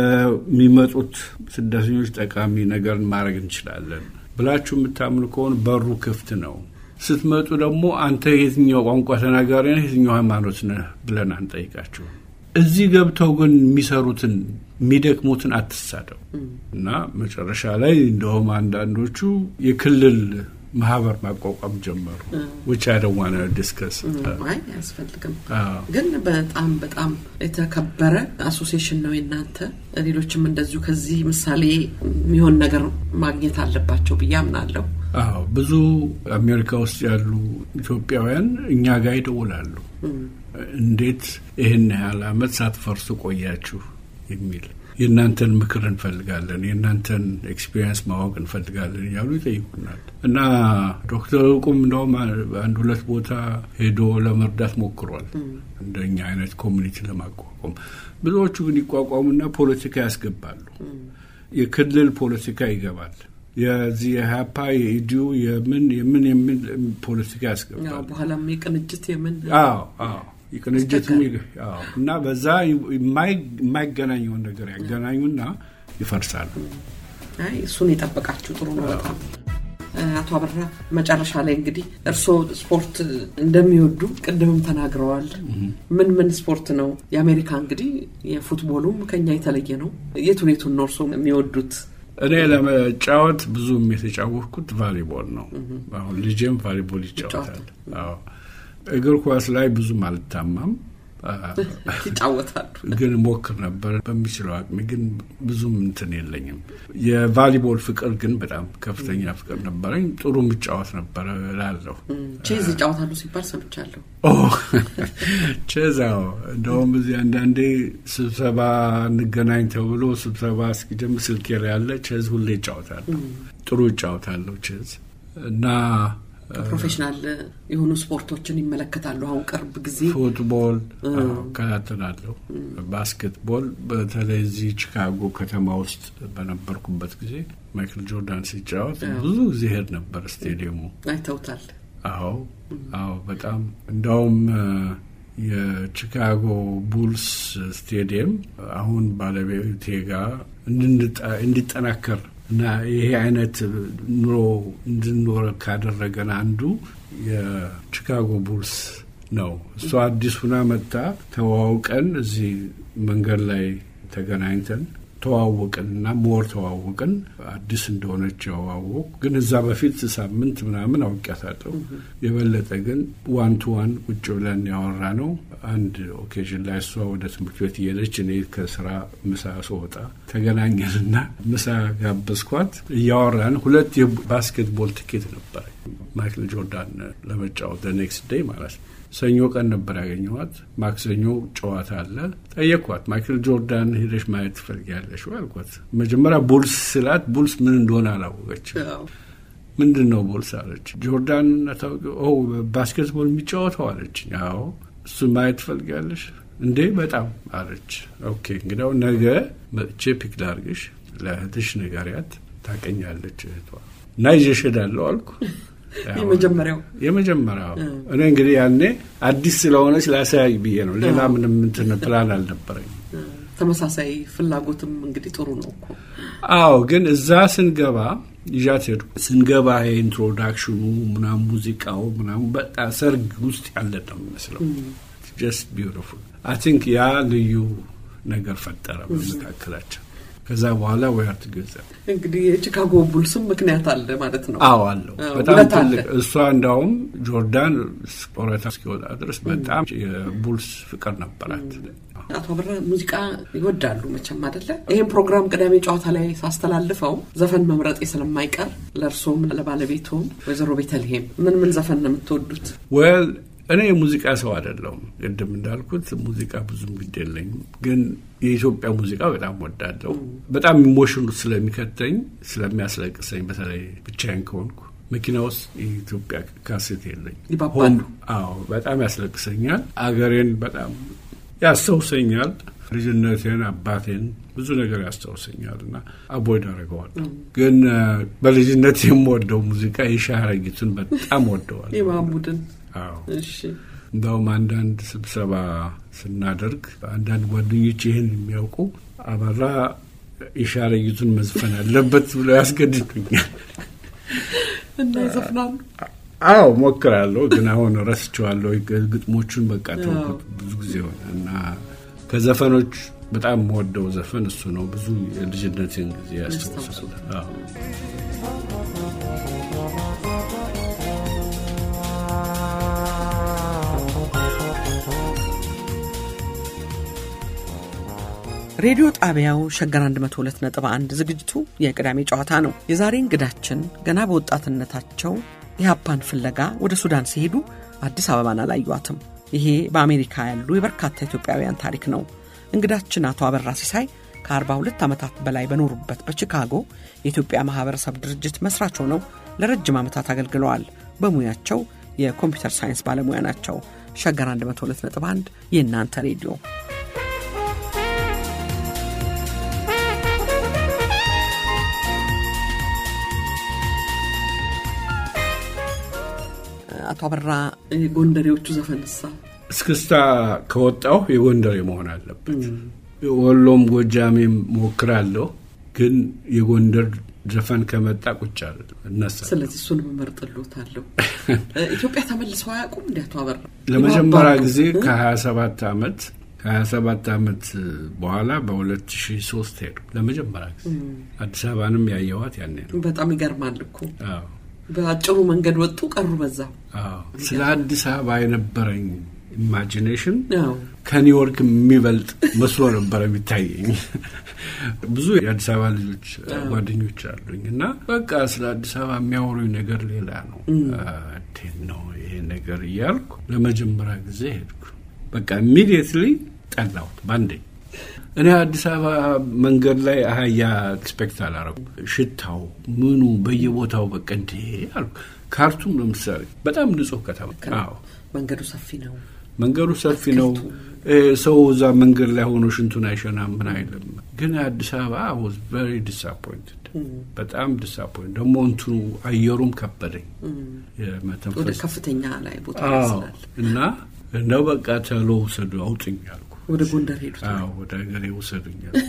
ለሚመጡት ስደተኞች ጠቃሚ ነገርን ማድረግ እንችላለን ብላችሁ የምታምኑ ከሆነ በሩ ክፍት ነው። ስትመጡ ደግሞ አንተ የትኛው ቋንቋ ተናጋሪ ነህ፣ የትኛው ሃይማኖት ነህ ብለን አንጠይቃችሁ። እዚህ ገብተው ግን የሚሰሩትን የሚደክሙትን አትሳደው እና መጨረሻ ላይ እንደውም አንዳንዶቹ የክልል ማህበር ማቋቋም ጀመሩ። ውጭ ያደዋነ ዲስከስ አይ አያስፈልግም። ግን በጣም በጣም የተከበረ አሶሲሽን ነው የእናንተ። ሌሎችም እንደዚሁ ከዚህ ምሳሌ የሚሆን ነገር ማግኘት አለባቸው ብዬ አምናለሁ። አዎ ብዙ አሜሪካ ውስጥ ያሉ ኢትዮጵያውያን እኛ ጋር ይደውላሉ። እንዴት ይህን ያህል አመት ሳትፈርሱ ቆያችሁ የሚል የእናንተን ምክር እንፈልጋለን፣ የእናንተን ኤክስፒሪየንስ ማወቅ እንፈልጋለን እያሉ ይጠይቁናል። እና ዶክተር እውቁም እንደውም አንድ ሁለት ቦታ ሄዶ ለመርዳት ሞክሯል፣ እንደኛ አይነት ኮሚኒቲ ለማቋቋም። ብዙዎቹ ግን ይቋቋሙና ፖለቲካ ያስገባሉ። የክልል ፖለቲካ ይገባል። የዚህ የሀፓ የኢዲዩ የምን የምን የምን ፖለቲካ ያስገባል። በኋላም የቅንጅት የምን አዎ አዎ የቅንጅት እና በዛ የማይገናኘውን ነገር ያገናኙና ይፈርሳሉ። አይ እሱን የጠበቃችሁ ጥሩ ነው በጣም አቶ አበራ መጨረሻ ላይ እንግዲህ እርስዎ ስፖርት እንደሚወዱ ቅድምም ተናግረዋል። ምን ምን ስፖርት ነው? የአሜሪካ እንግዲህ የፉትቦሉም ከኛ የተለየ ነው። የቱን የቱን ነው እርስዎ የሚወዱት? እኔ ለመጫወት ብዙም የተጫወትኩት ቫሊቦል ነው። አሁን ልጄም ቫሊቦል ይጫወታል። አዎ እግር ኳስ ላይ ብዙም አልታማም፣ ይጫወታሉ ግን ሞክር ነበር በሚችለው አቅሜ። ግን ብዙም እንትን የለኝም። የቫሊቦል ፍቅር ግን በጣም ከፍተኛ ፍቅር ነበረኝ። ጥሩ ምጫወት ነበረ እላለሁ። ቼዝ ይጫወታሉ ሲባል ሰምቻለሁ። ቼዝ አዎ፣ እንደውም እዚህ አንዳንዴ ስብሰባ እንገናኝ ተብሎ ስብሰባ እስኪጀምር ስልኬ ላይ ያለ ቼዝ ሁሌ ይጫወታሉ። ጥሩ ይጫወታለሁ ቼዝ እና ፕሮፌሽናል የሆኑ ስፖርቶችን ይመለከታሉ። አሁን ቅርብ ጊዜ ፉትቦል እከታተላለሁ፣ ባስኬትቦል በተለይ እዚህ ቺካጎ ከተማ ውስጥ በነበርኩበት ጊዜ ማይክል ጆርዳን ሲጫወት ብዙ ጊዜ ሄድ ነበር ስቴዲየሙ። አይተውታል? አዎ አዎ፣ በጣም እንደውም የቺካጎ ቡልስ ስቴዲየም አሁን ባለቤቴ ጋር እንዲጠናከር እና ይሄ አይነት ኑሮ እንድንኖር ካደረገን አንዱ የቺካጎ ቡልስ ነው። እሷ አዲስ ሁና መጥታ ተዋውቀን እዚህ መንገድ ላይ ተገናኝተን ተዋወቅን እና ሞር ተዋወቅን። አዲስ እንደሆነች ያዋወቅ ግን እዛ በፊት ሳምንት ምናምን አውቂያታለሁ። የበለጠ ግን ዋን ቱ ዋን ቁጭ ብለን ያወራ ነው። አንድ ኦኬዥን ላይ እሷ ወደ ትምህርት ቤት እየሄደች እኔ ከስራ ምሳ ስወጣ ተገናኘንና ምሳ ጋበዝኳት። እያወራን ሁለት የባስኬትቦል ትኬት ነበረ ማይክል ጆርዳን ለመጫወት ኔክስት ዴይ ማለት ነው። ሰኞ ቀን ነበር ያገኘኋት። ማክሰኞ ጨዋታ አለ። ጠየቅኳት፣ ማይክል ጆርዳን ሄደሽ ማየት ትፈልጊያለሽ አልኳት። መጀመሪያ ቡልስ ስላት ቡልስ ምን እንደሆነ አላወቀችም። ምንድን ነው ቡልስ አለች። ጆርዳን ታውቂ? ባስኬትቦል የሚጫወተው አለች። አዎ እሱን ማየት ትፈልጊያለሽ እንዴ? በጣም አለች። ኦኬ እንግዲያው ነገ መጥቼ ፒክ ላድርግሽ፣ ለእህትሽ ንገሪያት፣ ታቀኛለች እህቷ እና ይዤሽ እሄዳለሁ አልኩ። የመጀመሪያው የመጀመሪያው እኔ እንግዲህ ያኔ አዲስ ስለሆነች ላሳያይ ብዬ ነው። ሌላ ምንም እንትን ፕላን አልነበረኝ። ተመሳሳይ ፍላጎትም እንግዲህ ጥሩ ነው እኮ። አዎ፣ ግን እዛ ስንገባ ይዣት ሄድኩ። ስንገባ ኢንትሮዳክሽኑ ምናም ሙዚቃው ምናም በጣም ሰርግ ውስጥ ያለ ነው የሚመስለው። ጀስት ቢዩቲፉል አይ ቲንክ ያ ልዩ ነገር ፈጠረ በመካከላቸው። ከዛ በኋላ ወያር ትገዛ እንግዲህ የቺካጎ ቡልስም ምክንያት አለ ማለት ነው። አዎ አለው። በጣም ትልቅ እሷ እንዳውም ጆርዳን ጡረታ እስኪወጣ ድረስ በጣም የቡልስ ፍቅር ነበራት። አቶ አበራ ሙዚቃ ይወዳሉ መቼም አደለ? ይህም ፕሮግራም ቅዳሜ ጨዋታ ላይ ሳስተላልፈው ዘፈን መምረጤ ስለማይቀር ለእርሶም ለባለቤቶም ወይዘሮ ቤተልሔም ምን ምን ዘፈን ነው የምትወዱት? ወል እኔ የሙዚቃ ሰው አይደለሁም። ቅድም እንዳልኩት ሙዚቃ ብዙም ግድ የለኝም፣ ግን የኢትዮጵያ ሙዚቃ በጣም ወዳለሁ። በጣም ኢሞሽኑ ስለሚከተኝ ስለሚያስለቅሰኝ፣ በተለይ ብቻዬን ከሆንኩ መኪና ውስጥ የኢትዮጵያ ካሴት የለኝ። ይባባሉ? አዎ፣ በጣም ያስለቅሰኛል። አገሬን በጣም ያስታውሰኛል። ልጅነቴን፣ አባቴን ብዙ ነገር ያስታውሰኛል እና አቦይድ አደርገዋለሁ። ግን በልጅነት የምወደው ሙዚቃ የሻረጊቱን በጣም ወደዋል። የማሙድን አዎ እሺ እንደውም አንዳንድ ስብሰባ ስናደርግ አንዳንድ ጓደኞች ይህን የሚያውቁ አበራ የሻረጊቱን መዝፈን አለበት ብለው ያስገድዱኛል። እና ይዘፍናሉ። አዎ ሞክራለሁ፣ ግን አሁን ረስቸዋለሁ። ግጥሞቹን በቃ ተውኩት ብዙ ጊዜ ሆነ እና ከዘፈኖች በጣም የምወደው ዘፈን እሱ ነው። ብዙ የልጅነትን ጊዜ ያስታውሳል። አዎ ሬዲዮ ጣቢያው ሸገር 102.1 ዝግጅቱ የቅዳሜ ጨዋታ ነው። የዛሬ እንግዳችን ገና በወጣትነታቸው የሀፓን ፍለጋ ወደ ሱዳን ሲሄዱ አዲስ አበባን አላዩዋትም። ይሄ በአሜሪካ ያሉ የበርካታ ኢትዮጵያውያን ታሪክ ነው። እንግዳችን አቶ አበራ ሲሳይ ከ42 ዓመታት በላይ በኖሩበት በቺካጎ የኢትዮጵያ ማኅበረሰብ ድርጅት መስራች ሆነው ለረጅም ዓመታት አገልግለዋል። በሙያቸው የኮምፒውተር ሳይንስ ባለሙያ ናቸው። ሸገር 102.1 የእናንተ ሬዲዮ አቶ አበራ ጎንደሬዎቹ ዘፈንሳ እስክስታ ከወጣሁ የጎንደሬ መሆን አለበት። ወሎም ጎጃሜም ሞክራለሁ፣ ግን የጎንደር ዘፈን ከመጣ ቁጭ አለ እነሳ። ስለዚህ እሱን መመርጥሎታለሁ። ኢትዮጵያ ተመልሰው አያውቁም እንዲ አቶ አበራ? ለመጀመሪያ ጊዜ ከ27 ዓመት ከ27 ዓመት በኋላ በ2003 ሄዱ ለመጀመሪያ ጊዜ። አዲስ አበባንም ያየዋት ያኔ ነው። በጣም ይገርማል እኮ አዎ በአጭሩ መንገድ ወጡ ቀሩ በዛ አዎ። ስለ አዲስ አበባ የነበረኝ ኢማጂኔሽን አዎ ከኒውዮርክ የሚበልጥ መስሎ ነበረ የሚታየኝ። ብዙ የአዲስ አበባ ልጆች ጓደኞች አሉኝ እና በቃ ስለ አዲስ አበባ የሚያወሩኝ ነገር ሌላ ነው። እንዴት ነው ይሄ ነገር እያልኩ ለመጀመሪያ ጊዜ ሄድኩ። በቃ ኢሚዲየትሊ ጠላሁት ባንዴ። እኔ አዲስ አበባ መንገድ ላይ አህያ ኤክስፔክት አላረጉ። ሽታው ምኑ በየቦታው በቃ እንዴ አልኩ። ካርቱም ለምሳሌ በጣም ንጹህ ከተማ አዎ መንገዱ ሰፊ ነው። መንገዱ ሰፊ ነው። ሰው እዛ መንገድ ላይ ሆኖ ሽንቱን አይሸናም ምን አይልም። ግን አዲስ አበባ ወዝ ቨሪ ዲስአፖይንትድ በጣም ዲስአፖይንት ደግሞ እንትኑ አየሩም ከበደኝ ወደ የመተንፈስ ከፍተኛ ላይ ቦታ አዎ ይመስላል። እና እንደው በቃ ተሎ ውሰዱ አውጡኝ አልኩ። ወደ ጎንደር ሄዱት። አዎ ወደ ሀገሬ ውሰዱኝ አልኩ።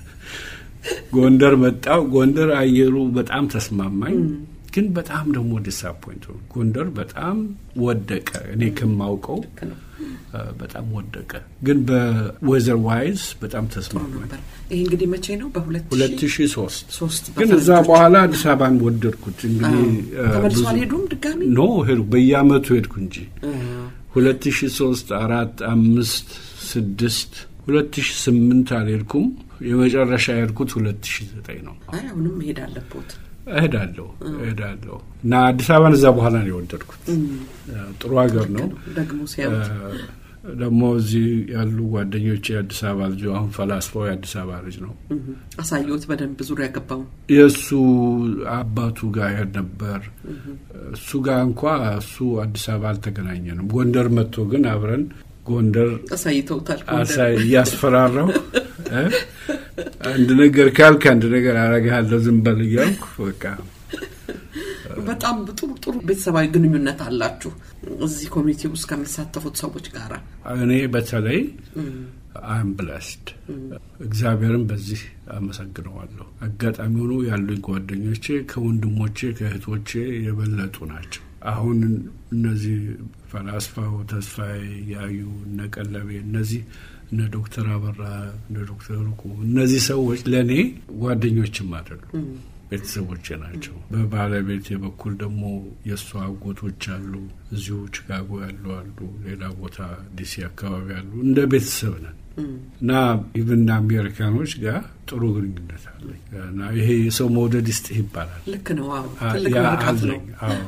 ጎንደር መጣው። ጎንደር አየሩ በጣም ተስማማኝ፣ ግን በጣም ደግሞ ዲስአፖይንት ሆንኩ። ጎንደር በጣም ወደቀ። እኔ ከማውቀው አ፣ በጣም ወደቀ፣ ግን በዌዘር ዋይዝ በጣም ተስማማኝ። ነበር። ይሄ እንግዲህ መቼ ነው? በሁለት ሁለት ሺ ሶስት ሶስት ግን እዛ በኋላ አዲስ አበባን ወደድኩት። እንግዲህ አ፣ ተመልሶ ብዙ- አልሄዱም ድጋሚ ኖ ሄድኩ፣ በየአመቱ ሄድኩ እንጂ አ፣ ሁለት ሺ ሶስት አራት አምስት ስድስት ሁለት ሺ ስምንት አልሄድኩም። የመጨረሻ የሄድኩት ሁለት ሺ ዘጠኝ ነው። አይ አሁንም መሄድ አለቦት። እሄዳለሁ እሄዳለሁ እና አዲስ አበባን እዛ በኋላ ነው የወደድኩት። ጥሩ ሀገር ነው። ደግሞ ሲያዩት ደግሞ እዚህ ያሉ ጓደኞች የአዲስ አበባ ልጅ አሁን ፈላስፋው የአዲስ አበባ ልጅ ነው። አሳየሁት በደንብ ዙሪያ ገባው። የእሱ አባቱ ጋር ይሄድ ነበር። እሱ ጋር እንኳ እሱ አዲስ አበባ አልተገናኘንም። ጎንደር መጥቶ ግን አብረን ጎንደር አሳይተውታል። አሳይ እያስፈራራው እ አንድ ነገር ካልክ አንድ ነገር አረግሃለሁ ዝም በል እያልኩ በቃ በጣም ጥሩ ጥሩ ቤተሰባዊ ግንኙነት አላችሁ እዚህ ኮሚኒቲ ውስጥ ከሚሳተፉት ሰዎች ጋር። እኔ በተለይ አም ብለስድ እግዚአብሔርን በዚህ አመሰግነዋለሁ። አጋጣሚ ሆኖ ያሉኝ ጓደኞቼ ከወንድሞቼ ከእህቶቼ የበለጡ ናቸው። አሁን እነዚህ ፈላስፋው ተስፋዬ ያዩ እነ ቀለቤ እነዚህ እነ ዶክተር አበራ እነ ዶክተር ሩቁ እነዚህ ሰዎች ለእኔ ጓደኞችም አይደሉም ቤተሰቦቼ ናቸው። በባለቤቴ በኩል ደግሞ የእሷ አጎቶች አሉ። እዚሁ ቺካጎ ያሉ አሉ፣ ሌላ ቦታ ዲሲ አካባቢ አሉ። እንደ ቤተሰብ ነን እና ኢቭን አሜሪካኖች ጋር ጥሩ ግንኙነት አለኝ እና ይሄ የሰው መውደድ ይስጥህ ይባላል። ልክ ነው። አዎ ትልቅ ያ ምርቃት ነው። አለኝ። አዎ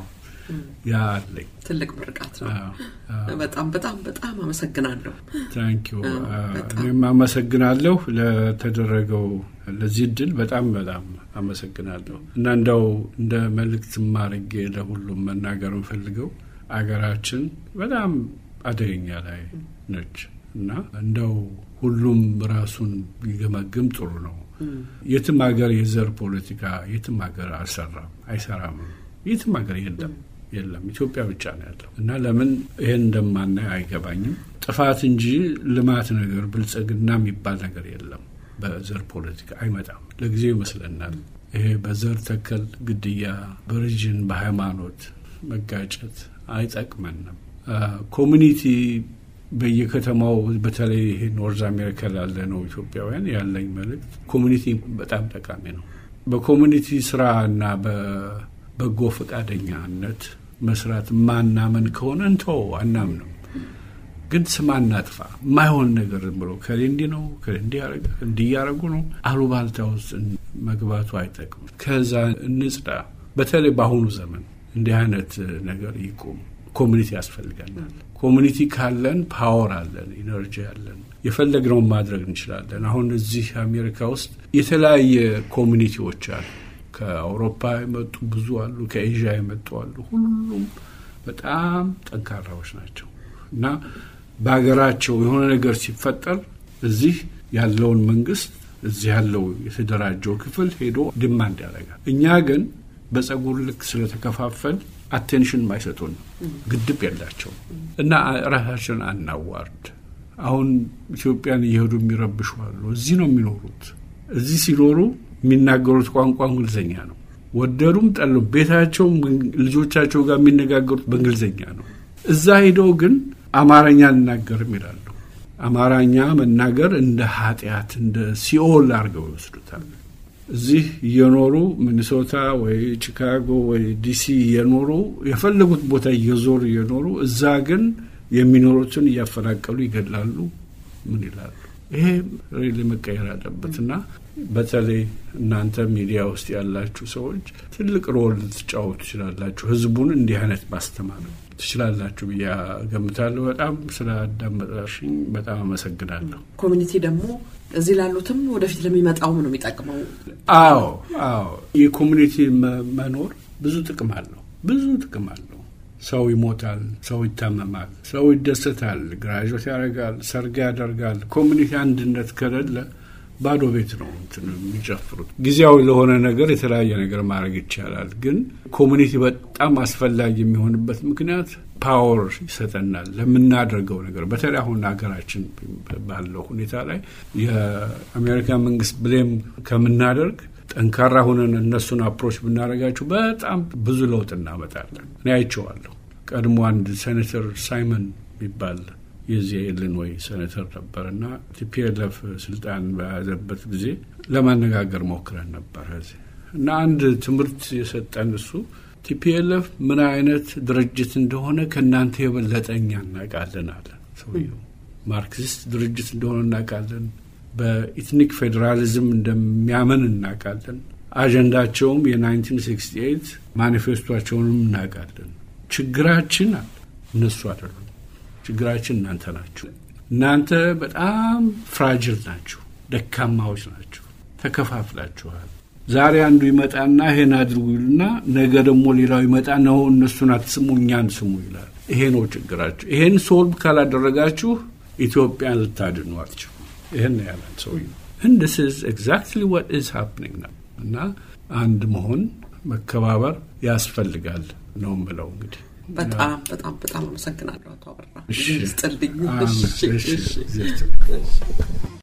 ያ አለኝ። ትልቅ ምርቃት ነው። አዎ፣ አዎ። በጣም በጣም በጣም አመሰግናለሁ። ታንኪዩ አዎ፣ በጣም። እኔም አመሰግናለሁ ለተደረገው ለዚህ እድል በጣም በጣም አመሰግናለሁ እና እንደው እንደ መልእክት ማድረጌ ለሁሉም መናገር እንፈልገው አገራችን በጣም አደገኛ ላይ ነች እና እንደው ሁሉም ራሱን ቢገመግም ጥሩ ነው። የትም ሀገር የዘር ፖለቲካ የትም ሀገር አልሰራም አይሰራም። የትም ሀገር የለም የለም ኢትዮጵያ ብቻ ነው ያለው እና ለምን ይሄን እንደማናይ አይገባኝም። ጥፋት እንጂ ልማት ነገር ብልጽግና የሚባል ነገር የለም። በዘር ፖለቲካ አይመጣም። ለጊዜው ይመስለናል። ይሄ በዘር ተከል ግድያ፣ በሪጅን በሃይማኖት መጋጨት አይጠቅመንም። ኮሚኒቲ በየከተማው በተለይ ይሄ ኖርዝ አሜሪካ ላለ ነው ኢትዮጵያውያን ያለኝ መልእክት ኮሚኒቲ በጣም ጠቃሚ ነው። በኮሚኒቲ ስራ እና በበጎ ፈቃደኛነት መስራት ማናመን ከሆነ እንተው አናምንም። ግን ስም አናጥፋ። የማይሆን ነገር ዝም ብሎ ከሌ እንዲህ ነው ከሌ እንዲህ ያረገ እንዲህ እያረጉ ነው አሉባልታ ውስጥ መግባቱ አይጠቅም። ከዛ እንጽዳ። በተለይ በአሁኑ ዘመን እንዲህ አይነት ነገር ይቁም። ኮሚኒቲ ያስፈልገናል። ኮሚኒቲ ካለን ፓወር አለን፣ ኢነርጂ አለን፣ የፈለግነውን ማድረግ እንችላለን። አሁን እዚህ አሜሪካ ውስጥ የተለያየ ኮሚኒቲዎች አሉ። ከአውሮፓ የመጡ ብዙ አሉ፣ ከኤዥያ የመጡ አሉ። ሁሉም በጣም ጠንካራዎች ናቸው እና በሀገራቸው የሆነ ነገር ሲፈጠር እዚህ ያለውን መንግስት እዚህ ያለው የተደራጀው ክፍል ሄዶ ድማንድ ያደርጋል። እኛ ግን በጸጉር ልክ ስለተከፋፈል አቴንሽን ማይሰጡን ግድብ የላቸው እና ራሳችን አናዋርድ። አሁን ኢትዮጵያን እየሄዱ የሚረብሹ አሉ። እዚህ ነው የሚኖሩት። እዚህ ሲኖሩ የሚናገሩት ቋንቋ እንግሊዝኛ ነው። ወደዱም ጠሉም ቤታቸው ልጆቻቸው ጋር የሚነጋገሩት በእንግሊዝኛ ነው። እዛ ሄደው ግን አማርኛ አልናገርም ይላሉ። አማርኛ መናገር እንደ ኃጢአት እንደ ሲኦል አድርገው ይወስዱታል። እዚህ እየኖሩ ሚኒሶታ ወይ ቺካጎ ወይ ዲሲ እየኖሩ የፈለጉት ቦታ እየዞሩ እየኖሩ እዛ ግን የሚኖሩትን እያፈናቀሉ ይገድላሉ። ምን ይላሉ? ይሄ ሬሊ መቀየር አለበት እና በተለይ እናንተ ሚዲያ ውስጥ ያላችሁ ሰዎች ትልቅ ሮል ልትጫወቱ ትችላላችሁ። ህዝቡን እንዲህ አይነት ማስተማር ትችላላችሁ ብዬ ገምታለሁ። በጣም ስላዳመጣሽኝ በጣም አመሰግናለሁ። ኮሚኒቲ ደግሞ እዚህ ላሉትም ወደፊት ለሚመጣውም ነው የሚጠቅመው። አዎ አዎ፣ የኮሚኒቲ መኖር ብዙ ጥቅም አለው። ብዙ ጥቅም አለው። ሰው ይሞታል፣ ሰው ይታመማል፣ ሰው ይደሰታል፣ ግራጆት ያደርጋል፣ ሰርግ ያደርጋል። ኮሚኒቲ አንድነት ከሌለ ባዶ ቤት ነው እንትን የሚጨፍሩት። ጊዜያዊ ለሆነ ነገር የተለያየ ነገር ማድረግ ይቻላል። ግን ኮሚኒቲ በጣም አስፈላጊ የሚሆንበት ምክንያት ፓወር ይሰጠናል ለምናደርገው ነገር። በተለይ አሁን ሀገራችን ባለው ሁኔታ ላይ የአሜሪካ መንግስት ብሌም ከምናደርግ ጠንካራ ሆነን እነሱን አፕሮች ብናደርጋቸው በጣም ብዙ ለውጥ እናመጣለን። እኔ አይቼዋለሁ። ቀድሞ አንድ ሴኔተር ሳይመን የሚባል የዚህ ኢሊኖይ ሴኔተር ነበር እና ቲፒኤልኤፍ ስልጣን በያዘበት ጊዜ ለማነጋገር ሞክረን ነበር እና አንድ ትምህርት የሰጠን እሱ ቲፒኤልኤፍ ምን አይነት ድርጅት እንደሆነ ከእናንተ የበለጠ እኛ እናውቃለን አለ ሰውየው። ማርክሲስት ድርጅት እንደሆነ እናውቃለን። በኢትኒክ ፌዴራሊዝም እንደሚያምን እናውቃለን። አጀንዳቸውም የ1968 ማኒፌስቷቸውንም እናውቃለን። ችግራችን አለ እነሱ አይደሉም። ችግራችን እናንተ ናችሁ። እናንተ በጣም ፍራጅል ናችሁ፣ ደካማዎች ናችሁ፣ ተከፋፍላችኋል። ዛሬ አንዱ ይመጣና ይሄን አድርጉ ይልና ነገ ደግሞ ሌላው ይመጣ ነው እነሱን አትስሙ እኛን ስሙ ይላል። ይሄ ነው ችግራችሁ። ይሄን ሶልቭ ካላደረጋችሁ ኢትዮጵያን ልታድኑ አትችሉ። ይህን ያለን ሰውዬው እንድስ ኢዝ ኤግዛክትሊ ዋት ኢዝ ሃፕኒንግ ነው። እና አንድ መሆን መከባበር ያስፈልጋል ነው የምለው እንግዲህ በጣም በጣም በጣም አመሰግናለሁ አቶ አበራ እሺ። ስጥልኝ። አሜን። እሺ፣ እሺ። እሺ። እግዚአብሔር ይስጥልኝ።